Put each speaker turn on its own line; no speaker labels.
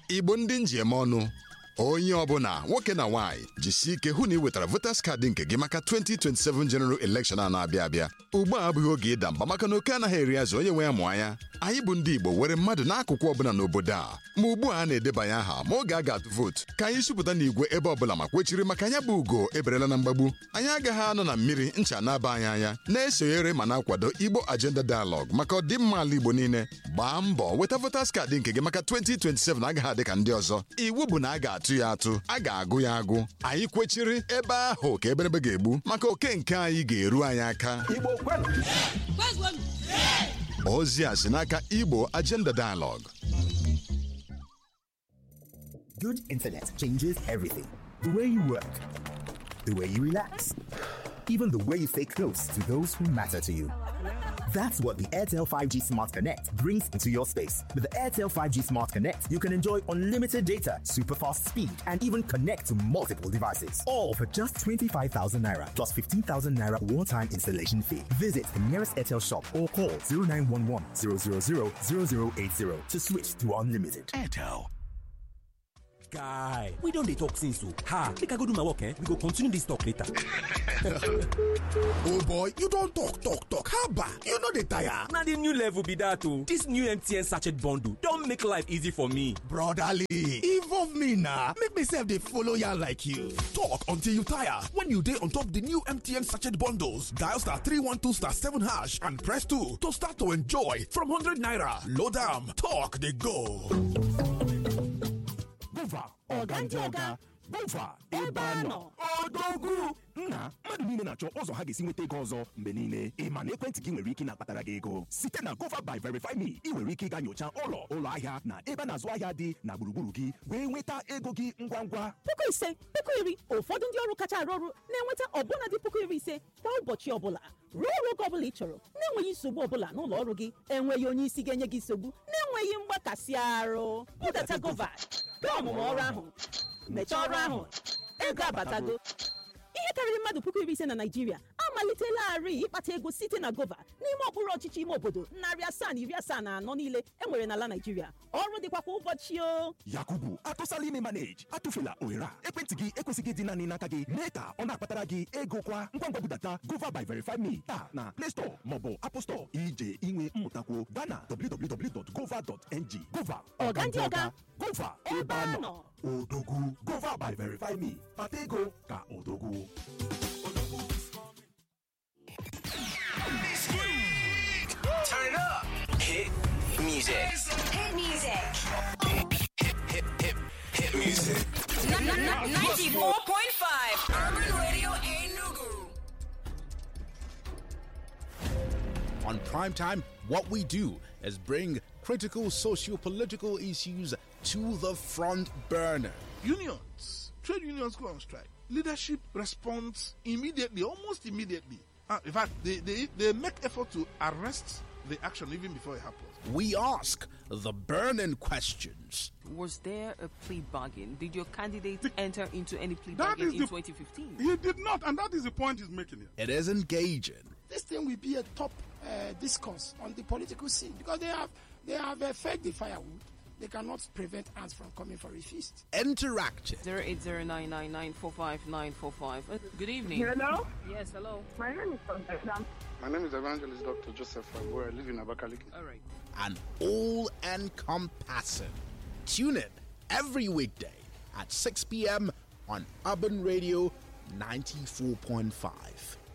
igbo ndị njem ọnụ onye ọbụla nwoke na nwaanyị jisie ike hụ na ị wetara voters kaadị nke gị maka 2027 general election a na-abịa abịa ugbu a abụghị oge ịda mba maka na oke anaghị eri azụ onye nwe ya mụọ anya anyị bụ ndị igbo were mmadụ n'akụkụ ọbụla n'obodo a ma ugbu a a na-edebanye aha ma oge a ga-atụ vootu ka anyị sụpụta n'igwe ebe ọbụla ma kwechiri maka anya bụ ugo eberela na mgbagbu anyị agaghị anọ na mmiri ncha na-aba anyị anya na-esonyere ma na-akwado igbo agenda dialogue maka ọdịmma ala igbo niile gbaa mbọ weta voters kaadị nke gị maka 2027 agaghị adị ka ndị ọzọ iwu bụ na a ga-atụ ya atụ a ga-agụ ya agụ anyị kwechiri ebe ahụ ka eberebe ga-egbu maka oke nke anyị ga-eru anyị aka ozi a si n'aka igbo agenda dialogue
Good internet changes everything. The way you work, the way you relax, even the way you stay close to those who matter to you. That's what the Airtel 5G Smart Connect brings into your space. With the Airtel 5G Smart Connect, you can enjoy unlimited data, super fast speed, and even connect to multiple devices. All for just 25,000 naira plus 15,000 naira one time installation fee. Visit the nearest Airtel shop or call 0911 000 0080 to switch to unlimited.
Airtel. Guy, we don dey talk since o. Ha, make I go do my work eh? We go continue this talk later.
oh boy you don talk talk talk haba you no dey tire.
Na the new level be that o. This new MTN sachet bundle don make life easy for me.
brotherly involve me na make me sef dey follow yarn like you. talk until you tire when you dey on top the new mtn sachet bundles dial star 312 star 7 hash and press 2 to start to enjoy from 100 naira load am talk dey go.
Gova, ọga ndị ọga, Gova, ebe a nọ. Odogwu! Nna, mmadụ niile na-achọ ụzọ ha ga-esi nweta ego ọzọ mgbe niile. Ị ma na ekwentị gị nwere ike na-akpatara gị ego. Site na Gova by Verify Me, ị nwere ike ịga nyocha ụlọ ụlọ ahịa na ebe a na-azụ ahịa dị na gburugburu gị wee nweta ego gị ngwa ngwa.
puku ise puku iri ụfọdụ ndị ọrụ kacha arụ ọrụ na-enweta ọbụna dị puku iri ise kwa ụbọchị ọbụla rụọ ọrụ oge ọbụla ị chọrọ na-enweghị nsogbu ọbụla n'ụlọ ọrụ gị enweghị onye isi ga-enye gị nsogbu na-enweghị mgbakasị arụ budata gova gaa ọmụmụ ọrụ ahụ mechaa ọrụ ahụ ego abatago ihe karịrị mmadụ puku iri ise na naijiria amalitelarị ịkpata ego site na gova n'ime okpuru ọchịchị ime obodo narị asaa na iri asaa na anọ niile enwere n'ala naijiria ọrụ dịkwa kwa ụbọchị o
Yakubu, atụsala ime manage, atụfela ohere a. Ekwentị gị ekwesịghị ịdị naanị n'aka gị. Mee ka ọ na-akpatara gị ego kwa ngwa ngwa budata Gova by Verify Me taa na Play Store maọbụ Apple Store ije inwe mmụtakwuo gaa na www.gova.ng. Gova,
Ọga ndị ọga.
Gova, ebe a nọ. Odogwu, Gova by Verify Me. Kpata ego ka odogwu.
Turn it up. Hit music.
Hit music.
Hit, hit, hit music.
94.5 Urban Radio Enugu.
On Primetime, what we do is bring critical socio political issues to the front burner.
Unions, trade unions go on strike. Leadership responds immediately, almost immediately. Uh, in fact, they, they, they make effort to arrest the action even before it happens.
We ask the burning questions.
Was there a plea bargain? Did your candidate enter into any plea
That
bargain
is
in
the-
2015?
He did not, and that is the point he's making here.
It is engaging.
this thing will be a top uh, discourse on the political scene because they have they have uh, fed the firewood. They cannot prevent ants from coming for a feast.
Interactive.
08099945945. Uh, Good evening.
Hello?
Yes, hello.
My name is Constance.
My name is Evangelist Dr. Joseph Fagbo. I live in Abakaliki.
All right.
and all encompassing. Tune in every weekday at 6 p.m. on Urban Radio 94.5.